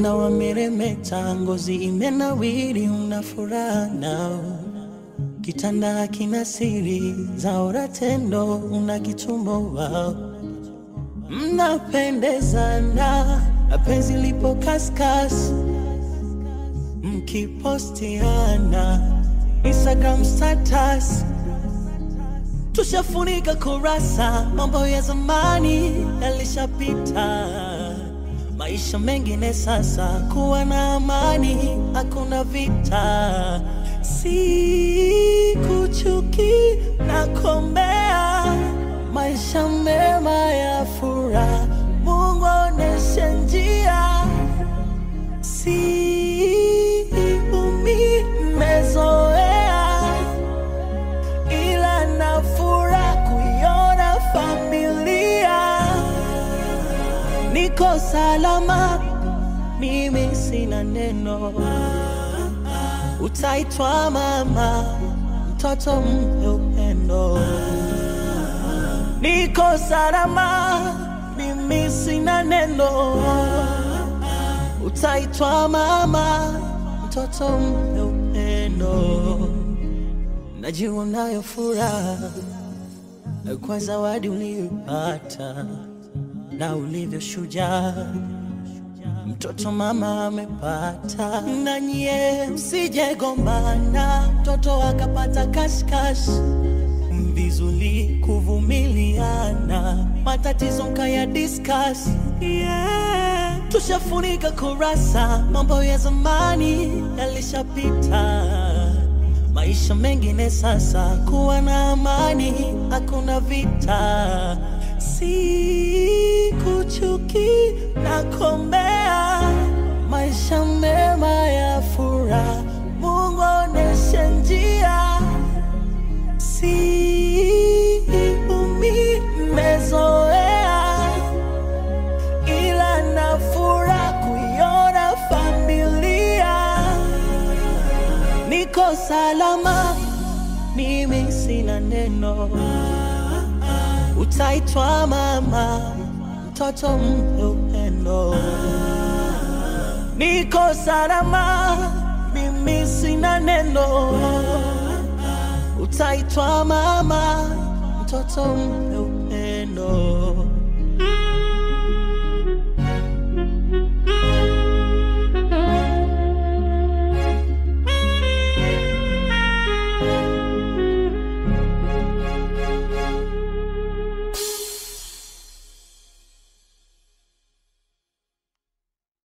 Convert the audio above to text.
Ona wameremeta, ngozi imenawiri, una furaha nao. Kitanda kina siri zaora tendo, una kitumbo wao. Mnapendezana, penzi lipo kaskas, mkipostiana Instagram status tushafunika kurasa, mambo ya zamani yalishapita, maisha mengine sasa, kuwa na amani, hakuna vita, si kuchuki na kombea, maisha mema ya furaha, Mungu oneshe njia, si umi mezoea ila nafura kuiona familia niko salama, mimi sina neno, utaitwa mama, mtoto mpe upendo. Niko salama, mimi sina neno, utaitwa mama, mtoto mpe upendo. Najua unayo furaha kwa zawadi uliyopata na ulivyo shujaa, mtoto mama amepata. Na nyie msijegombana, mtoto akapata kashkash, vizuri kuvumiliana, matatizo mkaya discuss. Yeah. Tushafunika kurasa, mambo ya zamani yalishapita maisha mengine sasa, kuwa na amani, hakuna vita, si kuchuki na kombea, maisha mema ya furaha, Mungu oneshe njia, si umi mezoea, ila nafura kuiona familia niko salama, mimi sina neno, utaitwa mama, mtoto mpe upendo. Niko salama, mimi sina neno, utaitwa mama, mtoto mpe upendo.